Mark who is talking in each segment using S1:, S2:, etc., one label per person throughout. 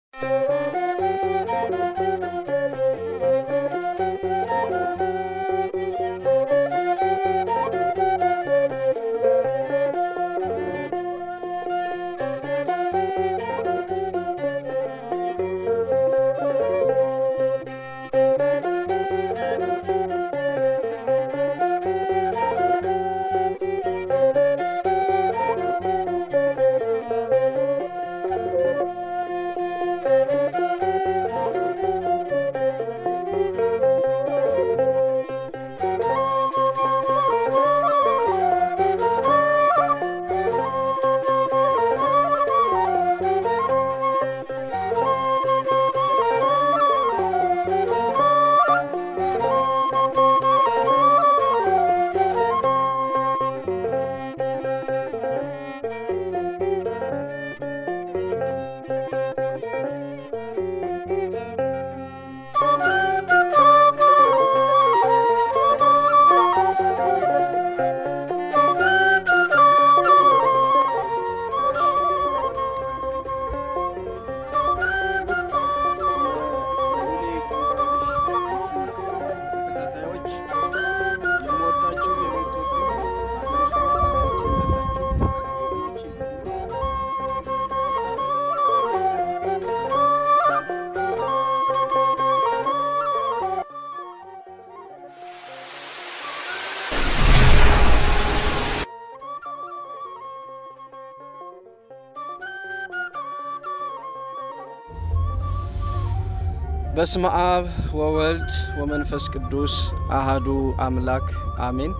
S1: በስመ አብ ወወልድ ወመንፈስ ቅዱስ አሃዱ አምላክ አሜን።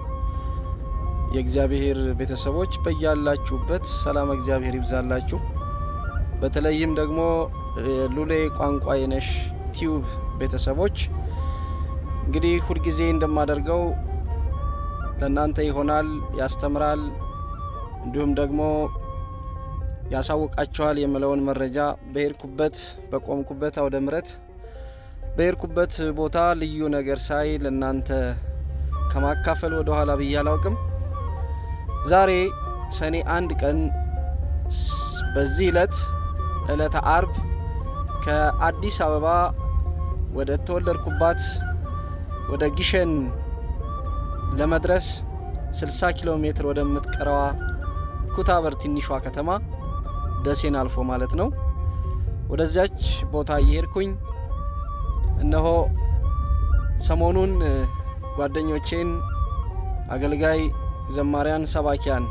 S1: የእግዚአብሔር ቤተሰቦች በያላችሁበት ሰላም እግዚአብሔር ይብዛላችሁ። በተለይም ደግሞ ሉሌ ቋንቋ የነሽ ቲዩብ ቤተሰቦች እንግዲህ ሁልጊዜ እንደማደርገው ለእናንተ ይሆናል፣ ያስተምራል፣ እንዲሁም ደግሞ ያሳውቃችኋል የምለውን መረጃ በሄድኩበት በቆምኩበት አውደ ምሕረት በሄድኩበት ቦታ ልዩ ነገር ሳይ ለእናንተ ከማካፈል ወደ ኋላ ብዬ አላውቅም። ዛሬ ሰኔ አንድ ቀን በዚህ ዕለት ዕለተ አርብ ከአዲስ አበባ ወደ ተወለድኩባት ወደ ጊሸን ለመድረስ 60 ኪሎ ሜትር ወደምትቀረዋ ኩታበር ትንሿ ከተማ ደሴን አልፎ ማለት ነው። ወደዚያች ቦታ እየሄድኩኝ እነሆ ሰሞኑን ጓደኞቼን አገልጋይ ዘማሪያን፣ ሰባኪያን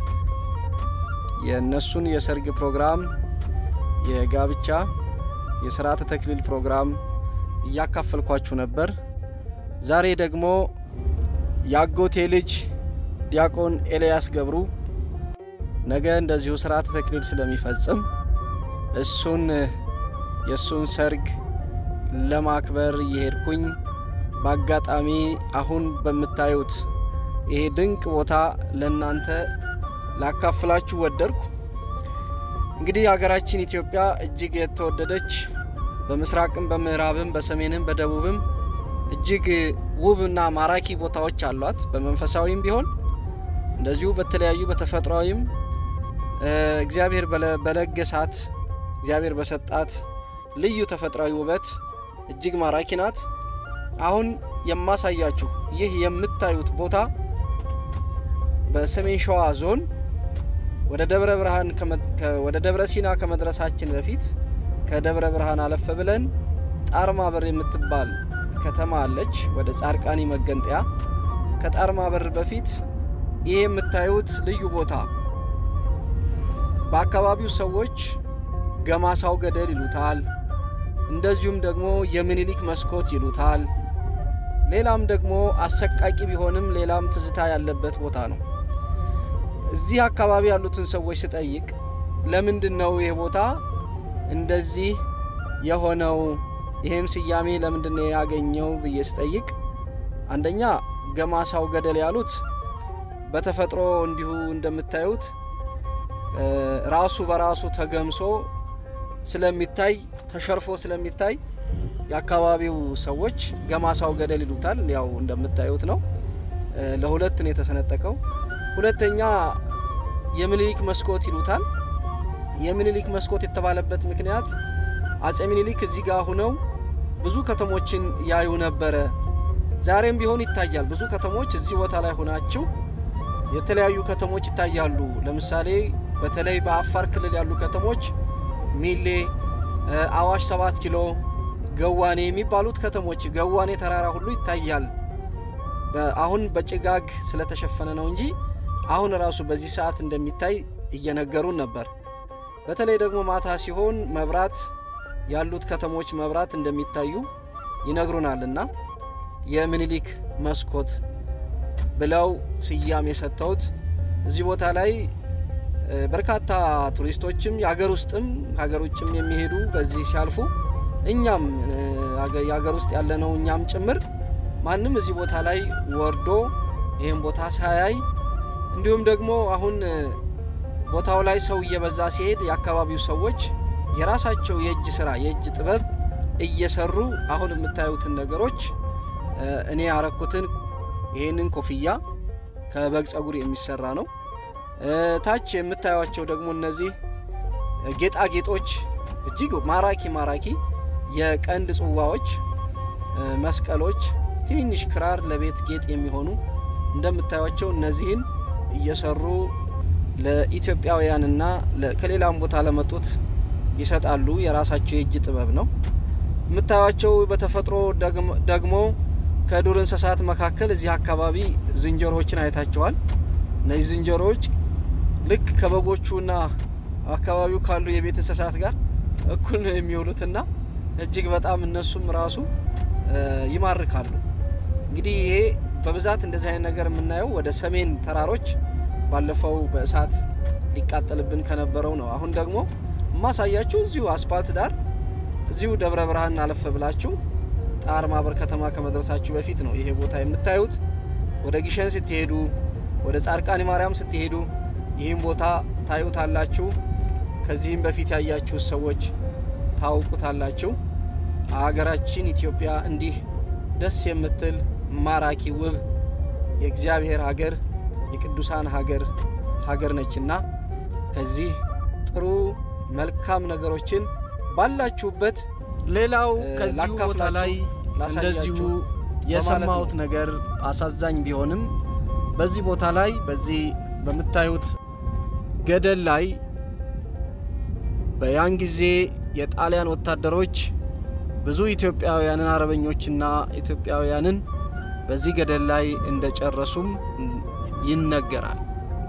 S1: የእነሱን የሰርግ ፕሮግራም፣ የጋብቻ፣ የስርዓተ ተክሊል ፕሮግራም እያካፈልኳችሁ ነበር። ዛሬ ደግሞ የአጎቴ ልጅ ዲያቆን ኤልያስ ገብሩ ነገ እንደዚሁ ስርዓተ ተክሊል ስለሚፈጽም እሱን የእሱን ሰርግ ለማክበር እየሄድኩኝ በአጋጣሚ አሁን በምታዩት ይሄ ድንቅ ቦታ ለእናንተ ላካፍላችሁ ወደድኩ። እንግዲህ ሀገራችን ኢትዮጵያ እጅግ የተወደደች በምስራቅም በምዕራብም በሰሜንም በደቡብም እጅግ ውብና ማራኪ ቦታዎች አሏት። በመንፈሳዊም ቢሆን እንደዚሁ በተለያዩ በተፈጥሯዊም እግዚአብሔር በለገሳት እግዚአብሔር በሰጣት ልዩ ተፈጥሯዊ ውበት እጅግ ማራኪ ናት። አሁን የማሳያችሁ ይህ የምታዩት ቦታ በሰሜን ሸዋ ዞን ወደ ደብረ ብርሃን ወደ ደብረ ሲና ከመድረሳችን በፊት ከደብረ ብርሃን አለፈ ብለን ጣርማ በር የምትባል ከተማ አለች። ወደ ጻድቃኒ መገንጠያ ከጣርማ በር በፊት ይሄ የምታዩት ልዩ ቦታ በአካባቢው ሰዎች ገማሳው ገደል ይሉታል። እንደዚሁም ደግሞ የምኒልክ መስኮት ይሉታል። ሌላም ደግሞ አሰቃቂ ቢሆንም ሌላም ትዝታ ያለበት ቦታ ነው። እዚህ አካባቢ ያሉትን ሰዎች ስጠይቅ ለምንድን ነው ይህ ቦታ እንደዚህ የሆነው ይህም ስያሜ ለምንድን ነው ያገኘው ብዬ ስጠይቅ አንደኛ ገማሳው ገደል ያሉት በተፈጥሮ እንዲሁ እንደምታዩት ራሱ በራሱ ተገምሶ ስለሚታይ ተሸርፎ ስለሚታይ የአካባቢው ሰዎች ገማሳው ገደል ይሉታል። ያው እንደምታዩት ነው። ለሁለት ነው የተሰነጠቀው። ሁለተኛ የምኒልክ መስኮት ይሉታል። የምኒልክ መስኮት የተባለበት ምክንያት አጼ ሚኒሊክ እዚህ ጋር ሁነው ብዙ ከተሞችን ያዩ ነበረ። ዛሬም ቢሆን ይታያል። ብዙ ከተሞች እዚህ ቦታ ላይ ሆናችሁ የተለያዩ ከተሞች ይታያሉ። ለምሳሌ በተለይ በአፋር ክልል ያሉ ከተሞች ሚሌ፣ አዋሽ፣ ሰባት ኪሎ፣ ገዋኔ የሚባሉት ከተሞች ገዋኔ ተራራ ሁሉ ይታያል። አሁን በጭጋግ ስለተሸፈነ ነው እንጂ አሁን ራሱ በዚህ ሰዓት እንደሚታይ እየነገሩን ነበር። በተለይ ደግሞ ማታ ሲሆን መብራት ያሉት ከተሞች መብራት እንደሚታዩ ይነግሩናልና የምኒልክ መስኮት ብለው ስያሜ የሰጠውት እዚህ ቦታ ላይ በርካታ ቱሪስቶችም የሀገር ውስጥም ከሀገር ውጭም የሚሄዱ በዚህ ሲያልፉ እኛም የሀገር ውስጥ ያለነው እኛም ጭምር ማንም እዚህ ቦታ ላይ ወርዶ ይህን ቦታ ሳያይ እንዲሁም ደግሞ አሁን ቦታው ላይ ሰው እየበዛ ሲሄድ የአካባቢው ሰዎች የራሳቸው የእጅ ስራ የእጅ ጥበብ እየሰሩ አሁን የምታዩትን ነገሮች እኔ ያረኩትን ይህንን ኮፍያ ከበግ ጸጉር የሚሰራ ነው። ታች የምታዩቸው ደግሞ እነዚህ ጌጣጌጦች እጅግ ማራኪ ማራኪ የቀንድ ጽዋዎች፣ መስቀሎች፣ ትንንሽ ክራር ለቤት ጌጥ የሚሆኑ እንደምታዩቸው እነዚህን እየሰሩ ለኢትዮጵያውያንና ከሌላም ቦታ ለመጡት ይሰጣሉ። የራሳቸው የእጅ ጥበብ ነው። የምታዩቸው በተፈጥሮ ደግሞ ከዱር እንስሳት መካከል እዚህ አካባቢ ዝንጀሮዎችን አይታቸዋል። እነዚህ ዝንጀሮዎች ልክ ከበጎቹና አካባቢው ካሉ የቤት እንስሳት ጋር እኩል ነው የሚውሉትና እጅግ በጣም እነሱም ራሱ ይማርካሉ። እንግዲህ ይሄ በብዛት እንደዚህ አይነት ነገር የምናየው ወደ ሰሜን ተራሮች ባለፈው በእሳት ሊቃጠልብን ከነበረው ነው። አሁን ደግሞ የማሳያችሁ እዚሁ አስፓልት ዳር እዚሁ ደብረ ብርሃን አለፈ ብላችሁ ጣር ማበር ከተማ ከመድረሳችሁ በፊት ነው ይሄ ቦታ የምታዩት። ወደ ጊሸን ስትሄዱ፣ ወደ ጻድቃኔ ማርያም ስትሄዱ ይህም ቦታ ታዩታላችሁ። ከዚህም በፊት ያያችሁት ሰዎች ታውቁታላችሁ። ሀገራችን ኢትዮጵያ እንዲህ ደስ የምትል ማራኪ ውብ የእግዚአብሔር ሀገር የቅዱሳን ሀገር ሀገር ነችና ከዚህ ጥሩ መልካም ነገሮችን ባላችሁበት
S2: ሌላው ከዚሁ ቦታ ላይ እንደዚሁ የሰማሁት ነገር አሳዛኝ ቢሆንም በዚህ ቦታ ላይ በዚህ በምታዩት ገደል ላይ በያን ጊዜ የጣሊያን ወታደሮች ብዙ ኢትዮጵያውያንን አርበኞችና ኢትዮጵያውያንን በዚህ ገደል ላይ እንደጨረሱም ይነገራል።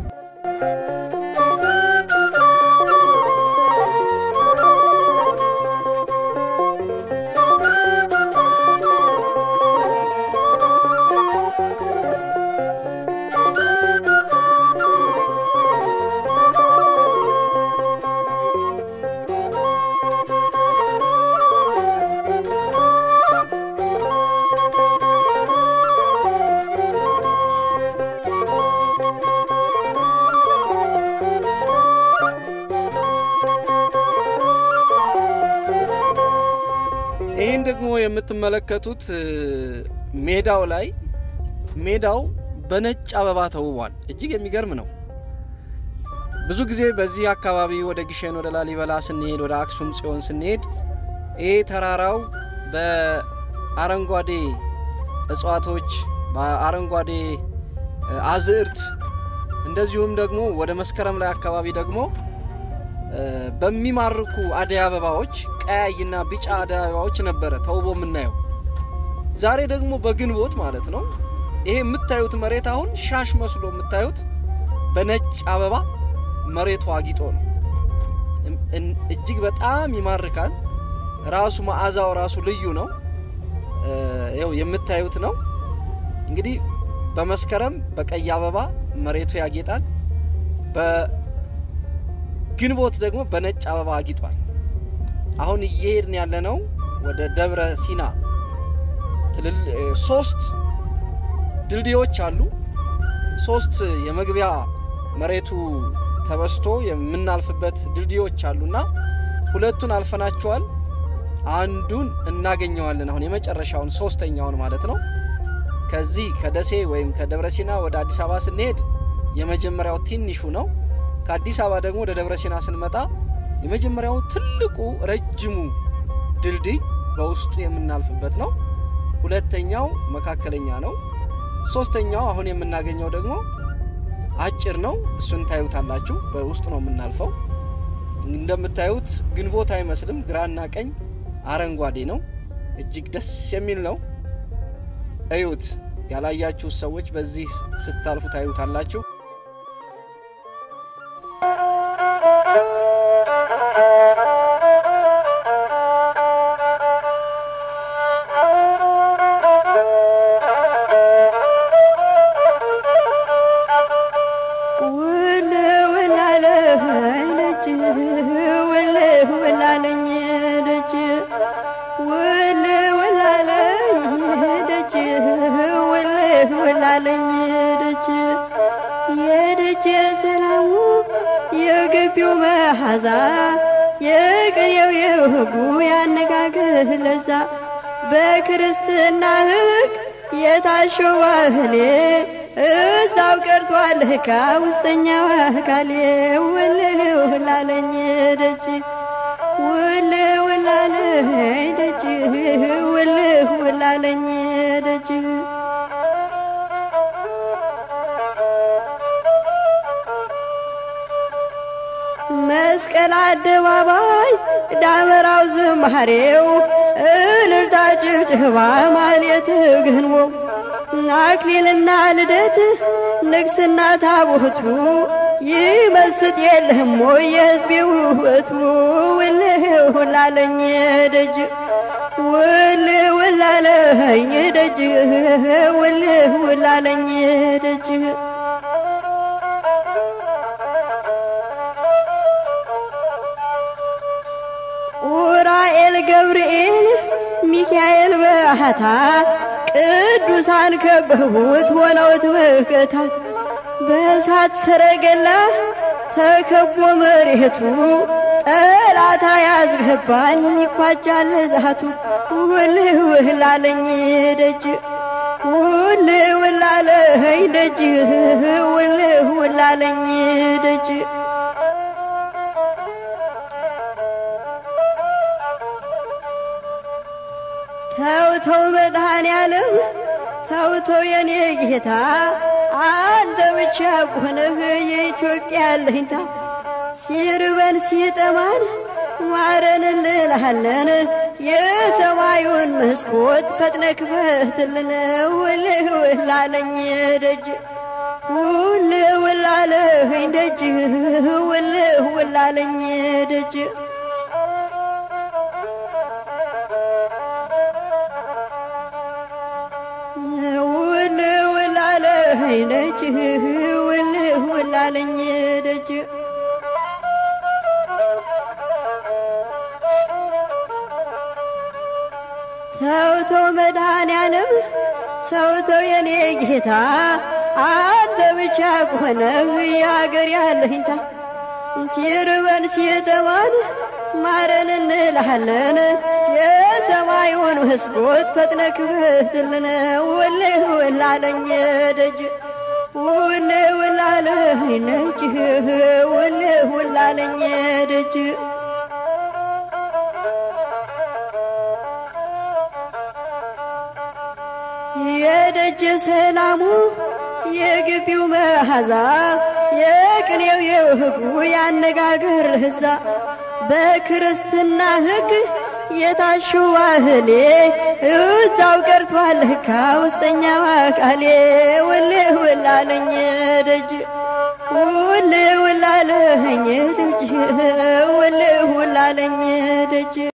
S1: ይህን ደግሞ የምትመለከቱት ሜዳው ላይ ሜዳው በነጭ አበባ ተውቧል። እጅግ የሚገርም ነው። ብዙ ጊዜ በዚህ አካባቢ ወደ ግሸን፣ ወደ ላሊበላ ስንሄድ፣ ወደ አክሱም ጽዮን ስንሄድ ይሄ ተራራው በአረንጓዴ እጽዋቶች፣ በአረንጓዴ አዝዕርት እንደዚሁም ደግሞ ወደ መስከረም ላይ አካባቢ ደግሞ በሚማርኩ አደይ አበባዎች ቀያይና ቢጫ አደይ አበባዎች ነበረ ተውቦ የምናየው። ዛሬ ደግሞ በግንቦት ማለት ነው ይሄ የምታዩት መሬት አሁን ሻሽ መስሎ የምታዩት በነጭ አበባ መሬቱ አጊጦ ነው። እጅግ በጣም ይማርካል። ራሱ መዓዛው ራሱ ልዩ ነው። ይኸው የምታዩት ነው እንግዲህ በመስከረም በቀይ አበባ መሬቱ ያጌጣል። በግንቦት ደግሞ በነጭ አበባ አጊጧል። አሁን እየሄድን ያለነው ወደ ደብረ ሲና ትልል ሶስት ድልድዮች አሉ። ሶስት የመግቢያ መሬቱ ተበስቶ የምናልፍበት ድልድዮች አሉና ሁለቱን አልፈናቸዋል። አንዱን እናገኘዋለን። አሁን የመጨረሻውን ሶስተኛውን ማለት ነው። ከዚህ ከደሴ ወይም ከደብረ ሲና ወደ አዲስ አበባ ስንሄድ የመጀመሪያው ትንሹ ነው። ከአዲስ አበባ ደግሞ ወደ ደብረ ሲና ስንመጣ የመጀመሪያው ትልቁ ረጅሙ ድልድይ በውስጡ የምናልፍበት ነው። ሁለተኛው መካከለኛ ነው። ሶስተኛው አሁን የምናገኘው ደግሞ አጭር ነው። እሱን ታዩታላችሁ። በውስጥ ነው የምናልፈው። እንደምታዩት ግንቦት አይመስልም። ግራና ቀኝ አረንጓዴ ነው። እጅግ ደስ የሚል ነው። እዩት። ያላያችሁ ሰዎች በዚህ ስታልፉ ታዩታላችሁ።
S3: ውል ውላለኝ ደጅ ውል ውላለኝ ደጅ ውል ውላለኝ ደጅ ውል ውላለኝ ደጅ የደጅ ሰላሙ የግቢው መዓዛ የቅኔው የወጉ ያነጋገር ለዛ በክርስትና ሕግ የታሸው ባህሌ እዛው ቀርቷል ከውስጠኛው አካሌ ውል ውላለኝ ደጅ ውል ውላለኝ ደጅ ውል ውላለኝ ደጅ መስቀል አደባባይ ዳመራው ዝማሬው እልልታ ጭብጨባ ማሌት ግንቦ አክሊልና ልደት ንግስና ታቦቱ ይመስጥ የለህም ወይ የሕዝቤ ውበቱ ውል ውላለኝ ደጅ ውል ውላለኝ ደጅ ውል ውላለኝ ደጅ ኡራኤል ገብርኤል ሚካኤል በአታ ቅዱሳን ከበቡት ሆነውት በከታ በእሳት ሰረገላ ተከቦ መሬቱ ጠላታ ያዝገባል ይኳጃል ዛቱ ውል ውላለኝ ደጅ ውል ውላለኝ ደጅ ውል ውላለኝ ደጅ ተው ተው መድኃኔዓለም ተው ተው የኔ ጌታ አንተ ብቻ ሆነህ የኢትዮጵያ አለኝታ ሲርበን ሲጠማን ማረን እንልሃለን የሰማዩን መስኮት ፈጥነ ክፈትልን ውል ውላለኝ ደጅ ውል ውላለኝ ደጅ ውል ውላለኝ ደጅ ውል ውላለኝ ደጅ ውል ውላለኝ ደጅ ተው ተው መድኃኔዓለም ተው ተው የኔ ጌታ አንተ ብቻ ከሆነህ የአገር ያለኝታ ሲርበን ሲጠማን ማረን እንልሃለን የሰማዩን መስኮት ፈጥነ ክፈትልን ውል ውላለኝ ደጅ ውል ውላለኝ ደጅ ውል ውላለኝ ደጅ የደጀ ሰላሙ የግቢው መዓዛ የቅኔው የወጉ ያነጋገር ለዛ በክርስትና ሕግ የታሸው ባህሌ እዛው ቀርቷል ከውስጠኛው አካሌ ውል ውላለኝ ደጅ ውል ውላለኝ ደጅ ውል ውላለኝ ደጅ